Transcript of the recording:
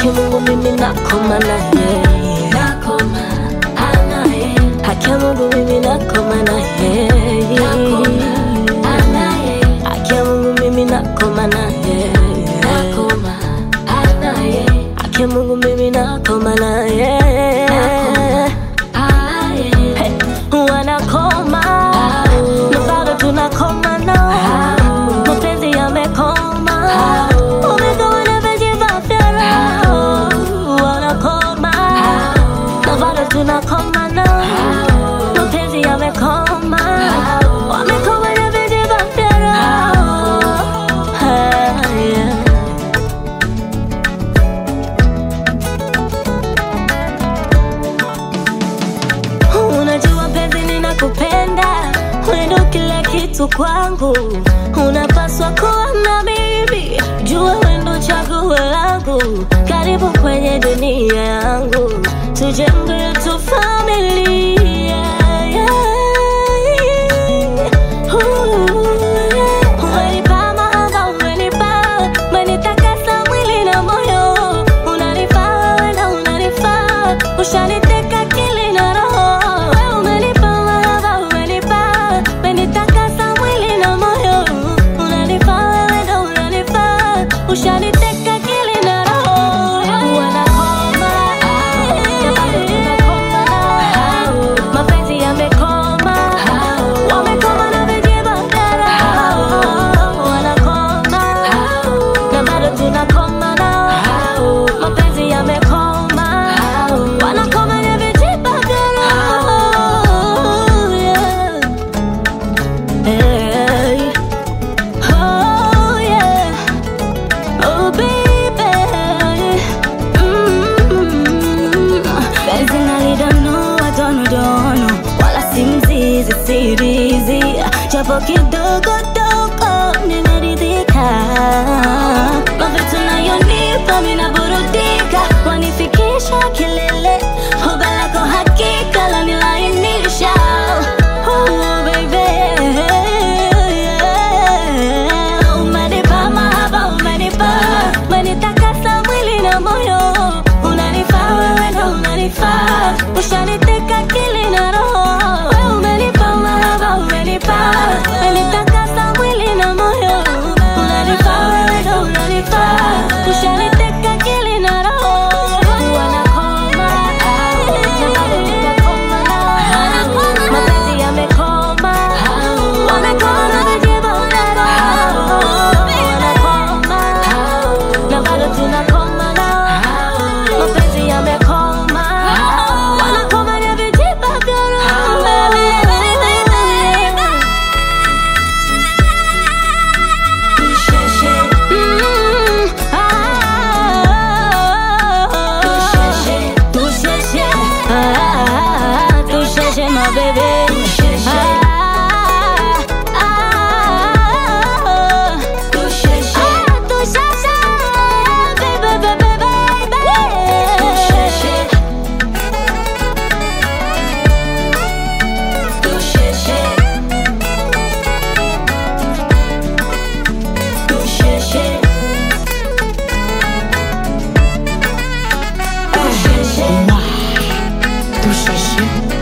haki Mungu mimi nakoma naye nakoma anaye haki ya Mungu mimi nakoma naye nakoma anaye haki ya Mungu mimi nakoma naye nakoma anaye haki ya Mungu mimi nakoma naye aye wanakoma na bado tunakoma nao mapenzi yamekoma umekoma na vijivafyara wanakoma na bado tunakoma nao mapenzi yamekoma wamekoma na vijivafyara yeah. Unajua penzi ninakupenda, wewe ndo kila kitu kwangu, unapaswa kuwa na mimi, jua wewe ndo chaguo langu, karibu kwenye dunia yangu, tujenge tu familia Umenipa mahaba, umenipa, umenitakasa mwili na moyo, unanifaa wewe na unanifaa, ushaniteka akili na roho. Wewe umenipa mahaba, umenipa, umenitakasa mwili na moyo, unanifaa wewe na unanifaa, ushaniteka akili na roho. Wanakoma, na bado tunakoma nao, mapenzi yamekoma, wamekoma na vijibagara, wanakoma na bado tunakoma nao, mapenzi yamekoma, wanakoma na vijibagara, yeah. Hey. Oh, yeah. Oh, baby. Mm. Penzi nalidonoa donodono, wala si mzizi sirizi, japo kidogo dogo nimeridhika. Mavitu nayonipa minaburudika, wanifikisha kilele, hoga lako hakika lanilainisha. Oh, baby. Yeah. Umenipa mahaba, umenipa, umenitakasa mwili na moyo, unanifaa wewe na unanifaa, ushaniteka akili na roho. Wewe umenipa mahaba, umenipa, umenitakasa mwili na moyo, unanifaa wewe na unanifaa, ushaniteka akili na roho. Wanakoma, na bado tunakoma nao, mapenzi yamekoma, wamekoma na vijibagara, wanakoma, na bado tunakoma nao, mapenzi yamekoma, wanakoma na vijibagara. Mm, ah, Tusheshe, ah, tusheshe, my baby. Ah, ah, ah, tusheshe, baby, baby, baby. Tusheshe